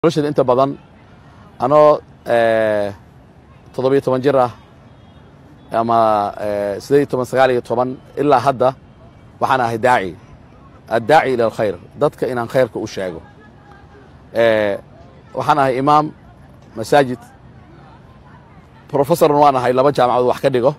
nolosheeda inta badan anoo toddobiyo toban jir ah ama sideed iyo toban sagaal iyo toban ilaa hadda waxaan ahay daaci addaaci ila alkhayr dadka inaan khayrka u sheego waxaan ahay imaam masaajid professorna waan ahay laba jaamacadood wax ka dhigo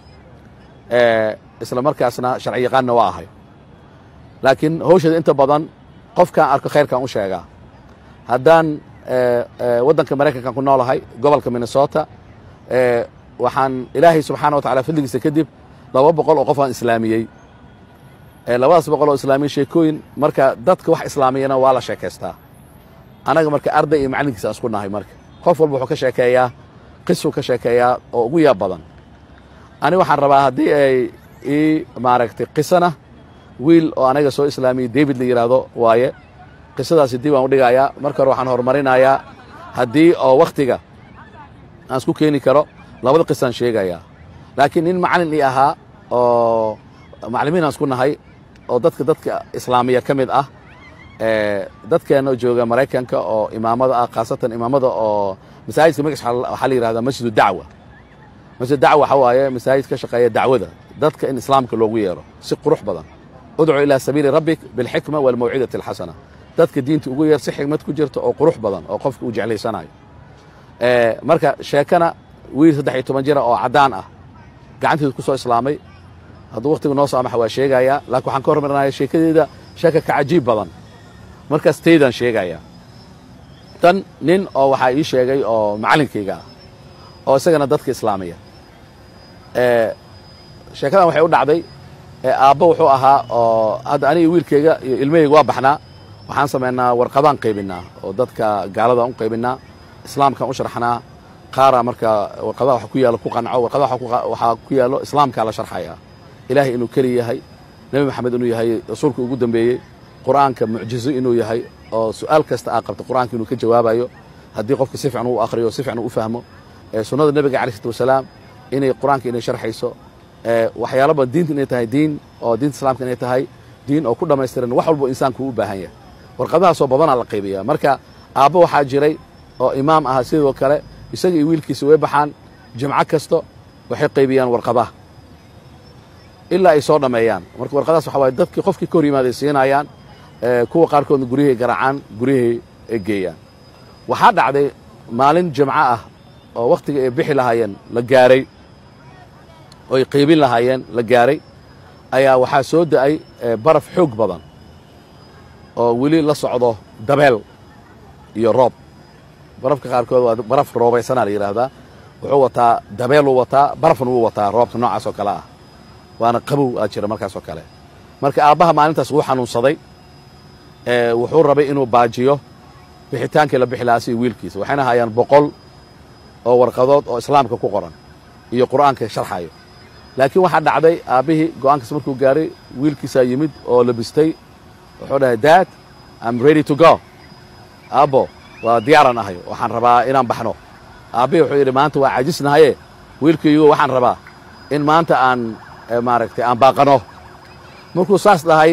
isla markaasna sharci yaqaanna waa ahay laakiin hawsheeda inta badan qofkaan arko khayrkaan u sheegaa haddaan waddanka maraykankan ku noolahay gobolka minnesota waxaan ilaahay subxaana wa tacala fadligiisa kadib laba boqol oo qof aan islaamiyey labadaas boqol oo islaamiyey sheekooyin marka dadka wax islaamiyana waa la sheekaystaa annaga marka arday iyo macallinkiisa aan isku nahay marka qof walba wuxuu ka sheekeeyaa qisuu ka sheekeeyaa oo ugu yaab badan ani waxaan rabaa haddii ay ii maaragtay qisana wiil oo anaga soo islaamiyey david la yidhaahdo waaye qisadaasi dib aan u dhigayaa marka hore waxaan horumarinayaa haddii oo wakhtiga aan isku keeni karo labada qisaan sheegayaa laakiin nin macallin ii ahaa oo macallimiin aan isku nahay oo dadka dadka islaamiya ka mid ah dadkeenna jooga maraykanka oo imaamada ah khaasatan imaamada oo masaajidka magaciisa waxaa la yidhahdaa masjidu dacwa masjid dacwa waxa waaye masaajid ka shaqeeya dacwada dadka in islaamka loogu yeero si qurux badan udcu ilaa sabiili rabbik bilxikma walmawcidati alxasana dadka diinta ugu yeer si xikmad ku jirta oo qurux badan oo qofka uu jeclaysanayo marka sheekana wiil saddex iyo toban jira oo caddaan ah gacanteedu ku soo islaamay hadduu wakhtiga noo saamaxa waa sheegayaa laakiin waxaan ka hormarinaya sheekadeeda sheeka ka cajiib badan markaas taydaan sheegayaa tan nin oo waxaa ii sheegay oo macallinkayga ah oo isagana dadka islaamiya sheekadan waxay u dhacday aabbo wuxuu ahaa oo hadda aniga wiilkayga iyo ilmahayga waa baxnaa waxaan samaynaa warqadaan qaybinaa oo dadka gaaladaan u qaybinaa islaamkaan u sharxnaa qaara marka warqadaha wax ku yaalo ku qanco warqadaha waxaa ku yaalo islaamkaa la sharxayaa ilaahay inuu keli yahay nebi maxamed inuu yahay rasuulka ugu dambeeyey qur'aanka mucjizo inuu yahay oo su'aal kasta aa qabta qur'aanka inuu ka jawaabayo haddii qofka si fiican u akhriyo si fiican u fahmo sunnada nebiga calayh isalaatu wasalaam inay qur'aanka inay sharxayso waxyaalo badan diinta inay tahay diin oo diinta islaamka inay tahay diin oo ku dhammaystiran wax walbo insaanku u baahan yahay warqadahaasoo badanaa la qaybiyaa marka aabbo waxaa jiray oo imaam ahaa sidoo kale isaga iyo wiilkiisa way baxaan jimco kasto waxay qaybiyaan warqadaha ilaa ay soo dhammeeyaan marka warqadahaas waxa waye dadkii qofkii ka hor yimaaday siinayaan kuwa qaarkoodna guryahay garaacaan guryahay ay geeyaan waxaa dhacday maalin jimco ah oo wakhtiga ay bixi lahaayeen la gaaray oo ay qaybin lahaayeen la gaaray ayaa waxaa soo da'ay baraf xoog badan oo weli la socdo dabeel iyo roob barafka qaarkood waa baraf roobaysanaa la yidhaahdaa wuxuu wataa dabeeluu wataa barafna wuu wataa roobka noocaas oo kale ah waana qabow aa jira markaas oo kale marka aabbaha maalintaas wuu xanuunsaday wuxuu rabay inuu baajiyo bixitaankii la bixi lahaa si wiilkiisa waxayna hayaan boqol oo warqadood oo islaamka ku qoran iyo qur'aanka sharxayo laakiin waxaa dhacday aabbihii go'aankaas markuu gaaray wiilkiisaa yimid oo labistay wuxuu dhahay dad am ready to go aabbo waa diyaaran ahay waxaan rabaa inaan baxno aabbihii wuxuu yidhi maanta waa cajisnahaye wiilkaygo waxaan rabaa in maanta aan maaragtay aan baaqano markuu saas dhahay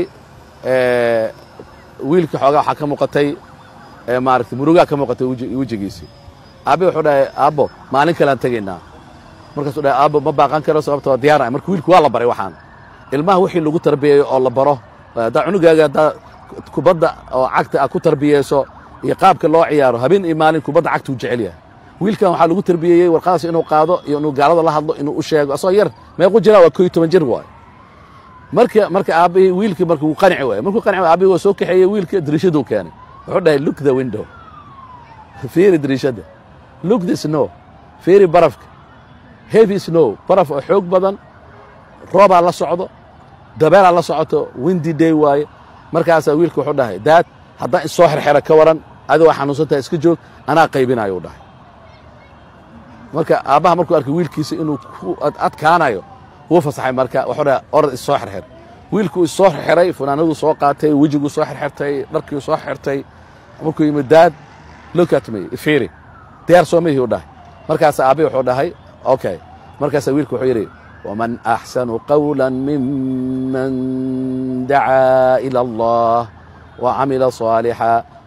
wiilkii xoogaa waxaa ka muuqatay maaragtay murugaa ka muuqatay wejigiisii aabbihi wuxuu dhahay aabbo maalin kalean tegaynaa markaasuu dhahay aabbo ma baaqan karo sababta waa diyaaran ahay marka wiilki waa la baray waxaan ilmaha wixii lagu tarbiyeeyo oo la baro haddaa cunugaaga haddaa kubadda oo cagta aad ku tarbiyeyso iyo qaabka loo ciyaaro habeen iyo maalin kubadda cagta uu jecel yahay wiilkan waxaa lagu tarbiyeeyey warqadaas inuu qaado iyo inuu gaalada la hadlo inuu u sheego asagoo yar meequ jiraa waa ko iyo toban jir waay marka marka aabbihii wiilkii marka wuu qanci waaya markuu qanci waaya aabbihi waa soo kaxeeyey wiilkii dariishaduu keenay wuxuu dhahay look the window fiiri dariishadda look the snow fiiri barafka heavy snow baraf oo xoog badan roobaa la socdo dabeelaa la socoto windy day waaye markaasaa wiilka wuxuu dhahay daad haddaan issoo xerxera ka waran adi waa xanuunsantaha iska joog anaa qaybinayo u dhahay marka aabbaha markuu arkay wiilkiisa inuu ku adkaanayo wuu fasaxay marka wuxuu dhahay orad issoo xerxer wiilkuu issoo xerxeray funaanaduu soo qaatay wejiguu soo xerxertay dharkiu soo xertay markuu yimid daad look at me fiiri diyaar soo mihii u dhahay markaasa aabbihi wuxuu dhahay okay markaasaa wiilku wuxuu yidhi ومن أحسن قولا ممن دعا إلى الله وعمل صالحا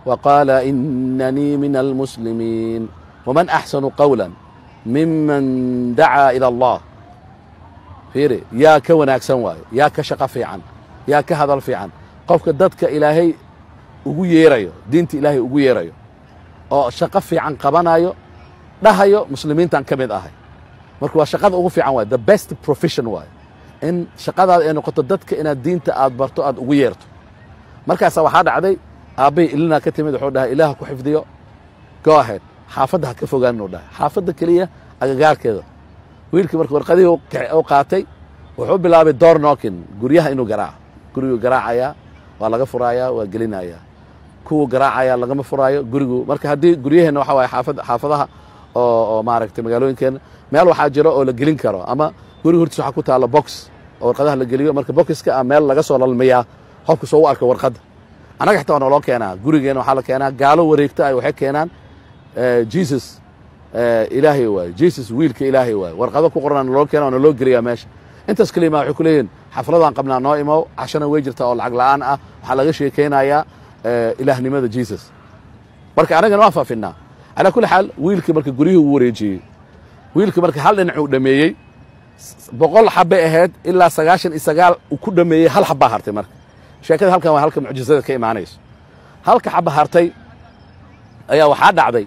وقال إنني من المسلمين ومن أحسن قولا ممن دعا إلى الله fiiri yaa ka wanaagsan waayo yaa ka shaqo fiican yaa ka hadal fiican qofka dadka ilaahay ugu yeerayo diinta ilaahay ugu yeerayo oo shaqo fiican qabanayo dhahayo muslimiintan ka mid ahay marka waa shaqada ugu fiican waayo the best profession waayo in shaqadaada ay noqoto dadka inaad diinta aad barto aad ugu yeerto markaasa waxaa dhacday aabbay ilinaa ka timid wuxuu dhahay ilaah ku xifdiyo go ahead xaafadda ha ka fogaan inuu dhahay xaafadda keliya agagaarkeeda wiilkii marka warqadihii u qaatay wuxuu bilaabay door nookin guryaha inuu garaaco guriguu garaacayaa waa laga furaayaa waa gelinayaa kuwuu garaacayaa lagama furaayo gurigu marka haddii guryaheenna waxa waaye xaafad xaafadaha oo oo maaragtay magaalooyinkeenna meel waxaa jiro oo la gelin karo ama guriga hortiis waxaa ku taalla box oo warqadaha la geliyo marka boxiska ah meel laga soo lalmiyaa qofku soo u arka warqadda annaga xitaa waa nooloo keenaa gurigeena waxaa la keenaa gaalo wareegta ay waxay keenaan jesus ilaahay waaye jesus wiilka ilaahay waaye warqado ku qoran naloo keena waa naloo geliyaa meesha intaas keliya ma waxay ku leeyihin xafladaan qabnaa noo imow cashana way jirtaa oo lacag la'aan ah waxaa laga sheekaynayaa ilaahnimada jesus marka annagana waa faafinaa calaa kulli xaal wiilkii marka guryihii uu wareejiyey wiilkii marka hal dhinac uu dhameeyey boqol xabbay ahayd ilaa sagaashan iyo sagaal uu ku dhameeyey hal xabbaa hartay marka sheekada halkan waa halka mucjizada ka imaanayso halka xabba hartay ayaa waxaa dhacday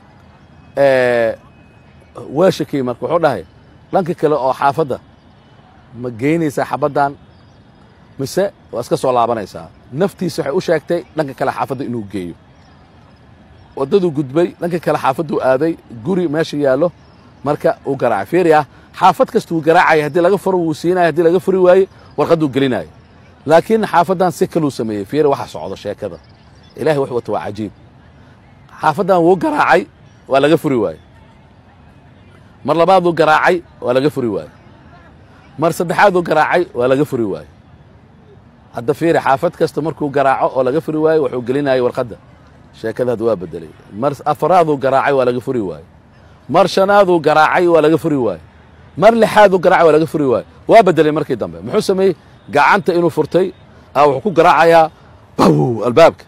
weeshakii marka wuxuu dhahay dhanka kale oo xaafadda ma geynaysaa xabaddan mise waa iska soo laabanaysaa naftiisa waxay u sheegtay dhanka kale xaafadda inuu geeyo waddaduu gudbay dhanka kale xaafadduu aaday guri meesha yaallo marka uu garaacay fiiri ah xaafad kasta wuu garaacaya haddii laga furo wuu siinaya haddii laga furi waaye warqadduu gelinaayo laakiin xaafaddan si kaluu sameeyey fiiri waxa socdo sheekada ilahay wax wata waa cajiib xaafaddan wuu garaacay waa laga furi waaye mar labaaduu garaacay waa laga furi waaye mar saddexaaduu garaacay waa laga furi waaye hadda fiiri xaafad kasta markuu garaaco oo laga furi waaye wuxuu gelinayay warqadda sheekada hadda waa bedelay mar afaraaduu garaacay waa laga furi waaye mar shanaaduu garaacay waa laga furi waaye mar lixaaduu garaacay waa laga furi waaye waa bedelay markii dambe muxuu sameeyey gacanta inuu furtay a wuxuu ku garaacayaa baw albaabka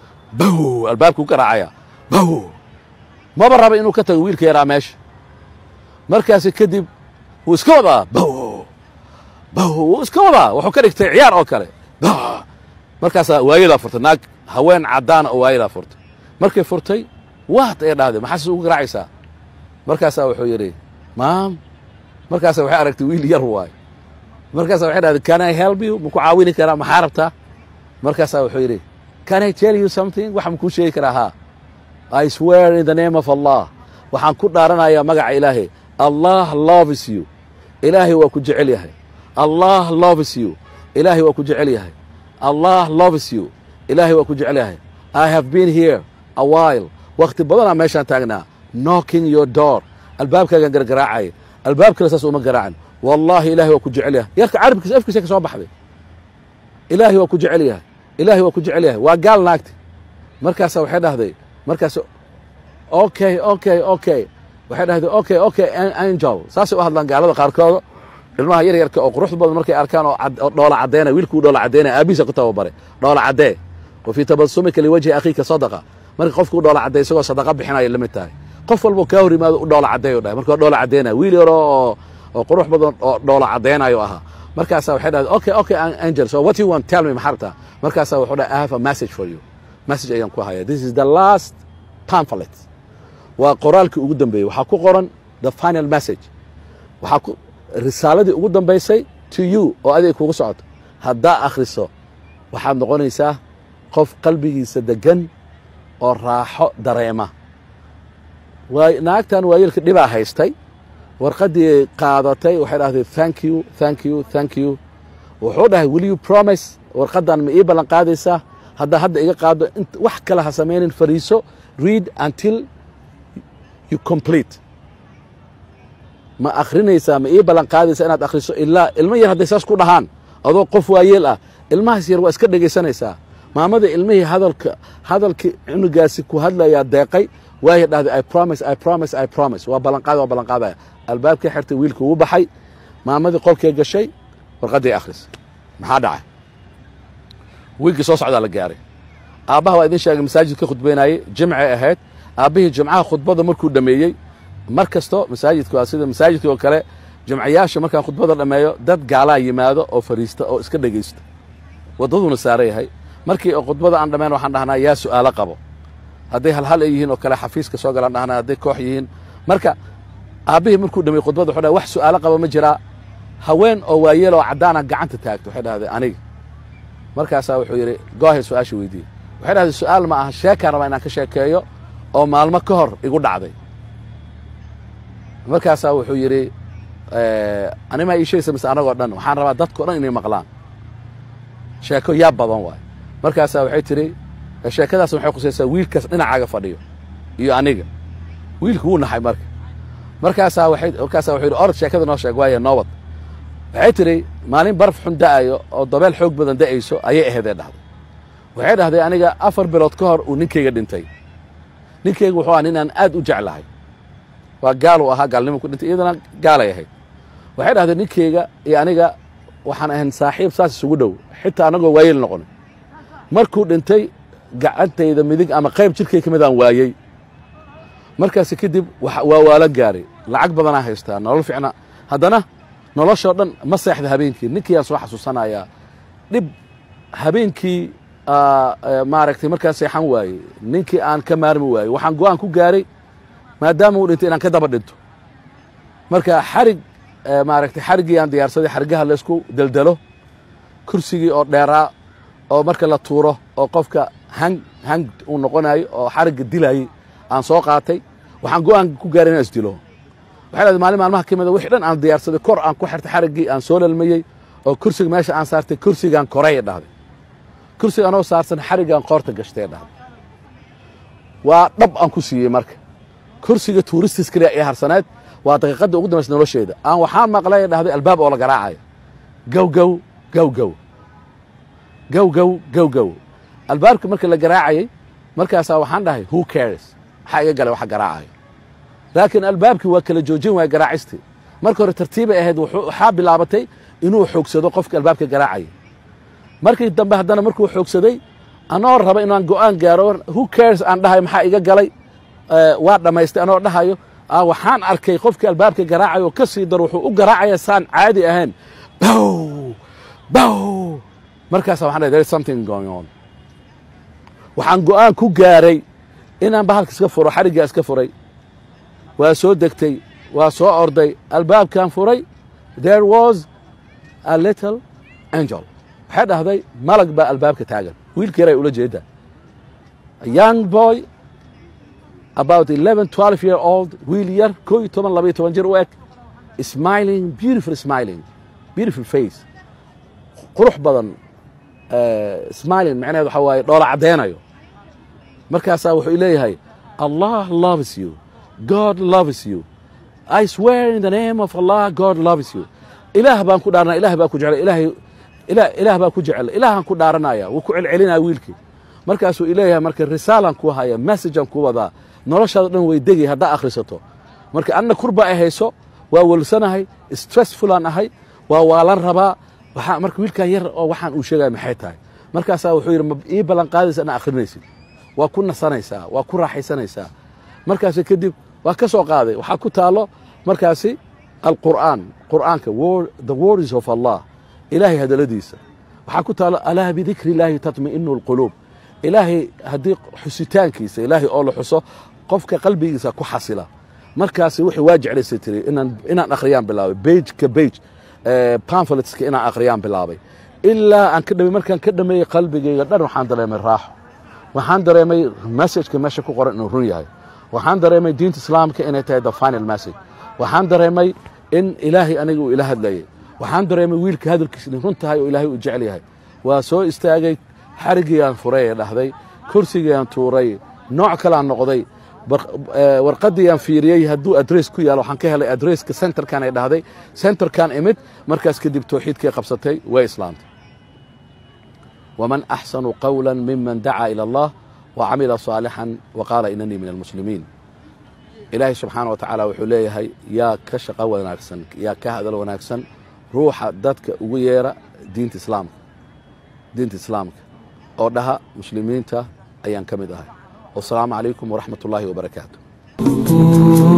baw albaabkuu garaacayaa baw maba raba inuu ka tago wiilka yaraa meesha markaasi kadib wuu iska wadaa baw baw wuu iska wadaa wuxuu ka dhigtay ciyaar oo kale markaasaa waayadaa furtay naag haween caddaana oo waayadaa furtay markay furtay waat ay dhahday maxaas ugu garaacaysaa markaasaa wuxuu yidhi maam markaasa waxay aragtay wiil yar waay markaasa waxay dhahday can i help you maku caawini karaa maxaa rabtaa markaasaa wuxuu yidhi can i tell you something wax makuu sheegi karaa haa i swear in the name of allah waxaan ku dhaaranayaa magaca ilaahay allah loves you ilaahay waa ku jecel yahay allah loves you ilaahay waa ku jecel yahay allah loves you ilaahay waa ku jecel yahay i have been here a while wakti badanaa meeshaan taagnaa knocking your door albaabkaagaan gargaraacaya albaab kale saas uma garaacan wallahi ilahay waa ku jecel yahay yarka carabkiisa afkiisa ka soo baxday ilaahay waa ku jecel yahay ilaahay waa ku jecel yahay waa gaal naagti markaasa waxay dhahday markaas okay okay okay waxay dhahday okay okay angel saasay u hadlaan gaalada qaarkooda ilmaha yar yarka oo quruxda badan markay arkaan oo dhoola caddeynaya wiilkuu dhoola caddeynaya aabihiisa ku tababaray dhoola caddee wa fii tabasumika liwajhi akhiika sadaqa marka qofkuu dhoola cadday isagoo sadaqa bixinaya la mid tahay qof walbuu kaa hor yimaado u dhoola caddeeyo dhahay marka dhoola caddeynaya wiil yaro oo oo qurux badan oo dhoola caddeynayo ahaa markaasaa waxay dhahday okay okay angel so what you want tell me maxaa rabtaa markaasaa wuxuu dhahay i have a message for you message ayaan ku haya this is the last pamphlet waa qoraalkii ugu dambeeyey waxaa ku qoran the final message waxaa ku risaaladii ugu dambaysay to you oo adig kugu socoto haddaa akhriso waxaad noqonaysaa qof qalbigiisa degan oo raaxo dareema naagtan waayeelka dhibaa haystay warqaddii qaadatay waxay dhahday thank you thank you thank you wuxuu dhahay will you promise warqaddan ma ii ballan qaadaysaa haddaa hadda iga qaado wax kale ha samaynin fariiso read until you complete ma akhrinaysaa ma ii ballan qaadaysaa inaad akhriso ilaa ilmo yar hadday saas ku dhahaan adoo qof waayeel ah ilmahaas yar waa iska dhegaysanaysaa maamada ilmihii hadalka hadalkii cunugaasi ku hadlayaa deeqay waaya dhahday i promise i promise i promise waa ballanqaada waa ballanqaadaya albaabkii xirtay wiilkii ugu baxay maamadii qolkay gashay warqaddii akhris maxaa dhacay wiilkii soo socdaa la gaaray aabbaha waa idin sheegay masaajid ka khudbaynayey jimcay ahayd aabbihii jimcaha khudbada markuu dhammeeyey mar kasto masaajidka waa sida masaajidka oo kale jimcayaasha markaan khudbada dhammeeyo dad gaalaa yimaado oo fariista oo iska dhegaysta waddaduuna saara yahay markii oo khudbada aan dhammayn waxaan dhahnaa yaa su'aalo qabo hadday halhal ay yihiin oo kale xafiiska soo galaan dhahnaa hadday koox yihiin marka aabbihii markuu dhameeyey khudbada wuxuu dhahay wax su'aalo qaba ma jiraa haween oo waayeel oo caddaana gacanta taagto waxay dhahdeen aniga markaasaa wuxuu yidhi goohay su-aasha weydiiyey waxay dhahdeen su'aal ma aha sheekaan rabaa inaan ka sheekeeyo oo maalmo ka hor igu dhacday markaasaa wuxuu yidhi animaa ii sheegaysa mise anagoo dhan waxaan rabaa dadkao dhan inay maqlaan sheeko yaa badan waay markaasaa waxay tidhi sheekadaas waxay khusaysaa wiilkaas dhinacaaga fadhiyo iyo aniga wiilku wuu naxay marka markaasaa waxay markaasaa wuxuu yidhi orod sheekada noo sheeg waaye noobad waxay tidhi maalin baraf xun da'ayo oo dabeel xoog badan da'ayso ayay aheedee dhahday waxay dhahday aniga afar bilood ka hor uu ninkayga dhintay ninkayga wuxuu ahaa nin aan aad u jeclahay waa gaaluu ahaa gaalnimo ku dhintay iyadana gaalay ahayd waxay dhahdeen ninkayga iyo aniga waxaan ahayn saaxiib saas isugu dhow xitaa annagoo waayeel noqonay markuu dhintay gacantayda midig ama qayb jirkay ka mid aan waayey markaasi kadib waa waalo gaaray lacag badanaa haystaa nolol fiicna haddana noloshoo dhan ma seexda habeenkii ninkii aan soo xasuusanayaa dhib habeenkii maaragtay markaan seexan waayey ninkii aan ka maarmi waayey waxaan go'aan ku gaaray maadaama uu dhintay inaan ka daba dhinto marka xarig maaragtay xariggii aan diyaarsaday xarigaha laysku deldelo kursigii oo dheeraa oo marka la tuuro oo qofka hang hang uu noqonayo oo xarigga dilayey aan soo qaatay waxaan go'aan ku gaaray inaan isdilo waxay dhahday maalin maalmaha ka mida wixii dhan aan diyaarsaday kor aan ku xirtay xariggii aan soo lalmayey oo kursiga meesha aan saartay kursigaan koray dhahday kursiga anoo saarsan xariggaan qoorta gashtay dhahday waa dhab aan ku siiyey marka kursiga tuuristis kaliya ee harsaneed waa daqiiqaddii ugu dambaysa nolosheeda aan waxaan maqlay dhahday albaab oo la garaacayo gow gow gow gow gow gow gow gow albaabka marka la garaacayey markaasaa waxaan dhahay who cares maxaa iga galay waxa garaacayo laakiin albaabkii waa kala joojin waaya garaacistii marka hore tartiibay ahayd waxaa bilaabatay inuu xoogsado qofka albaabka garaacayay markii dambe haddana markuu xoogsaday anoo raba inaan go'aan gaaro who cares aan dhahay maxaa iga galay waa dhammaystay anoo dhahayo waxaan arkay qofkii albaabka garaacayo ka sii daro wuxuu u garaacaya saan caadi ahayn bow bow markaasa waxaan dhahay there is something going on waxaan go'aan ku gaaray inaan bahalka iska furo xariggaa iska furay waa soo degtay waa soo orday albaabkan furay there was a little angel waxay dhahday malag baa albaabka taagan wiilka yaray ula jeeda young boy about eleven twelve year old wiil yar koo iyo toban labaiyo toban jir u eg smiling beautiful smiling beautiful face qurux badan smiling macnaheed waxaa waaye dhoola caddaynayo markaasaa wuxuu leeyahay allah loves you god loves you i swear in the name of allah god loves you ilaah baan ku dhaaranaya ilah baa ku jecel ilaahay ilaah baa ku jecel ilaahaan ku dhaaranaya wuu ku celcelinaya wiilkii markaasuu ileeyahay marka risaalan ku haya messagean ku wadaa noloshaada dhan way degay haddaa akhrisato marka anna kurba ay hayso waa walsanahay stressfulaan ahay waa waalan rabaa waxaa marka wiilkan yar oo waxaan uu sheegaya maxay tahay markaasaa wuxuu yidhi ma ii ballan qaadaysa inaa akhrinaysid waa ku nasanaysaa waa ku raaxaysanaysaa markaasi kadib waa ka soo qaaday waxaa ku taalo markaasi alqur'aan qur'aanka the words of allah ilaahay hadaladiisa waxaa ku taalo alaa bidikri illaahi tatma'inu alquluub ilaahay haddii xusitaankiisa ilaahay oo la xuso qofka qalbigiisa ku xasila markaasi wixii waa jeclaysay tiri inaan inaan akhriyaan bilaabay bage ka bage pamphletska inaan akhriyaan bilaabay ilaa aan ka dhamey markaan ka dhameeyey qalbigayga dhan waxaan dareemay raaxo waxaan dareemay messageka meesha ku qoran inuu run yahay waxaan dareemay diinta islaamka inay tahay the final message waxaan dareemay in ilaahay aniga uu ila hadlayay waxaan dareemay wiilka hadalkiisa inay run tahay oo ilaahay uu jecel yahay waa soo istaagay xarigiiaan furay ee dhahday kursigiiaan tuuray nooc kaleaan noqday warqadiiaan fiiriyey hadduu adress ku yaalo waxaan ka helay adresska centerkan ay dhahday centerkan imid markaas kadib towxiidkay qabsatay way islaamtay waman axsanu qawla miman dacaa ila allah wacamila صaalixan waqaala inanii min almuslimiin ilaahay subxaana wa tacaala wuxuu leeyahay yaa ka shaqo wanaagsan yaa ka hadal wanaagsan ruuxa dadka ugu yeera diinta islaamka diinta islaamka oo dhaha muslimiinta ayaan ka mid ahay wasalaamu calaykum waraxmat ullaahi wabarakaatu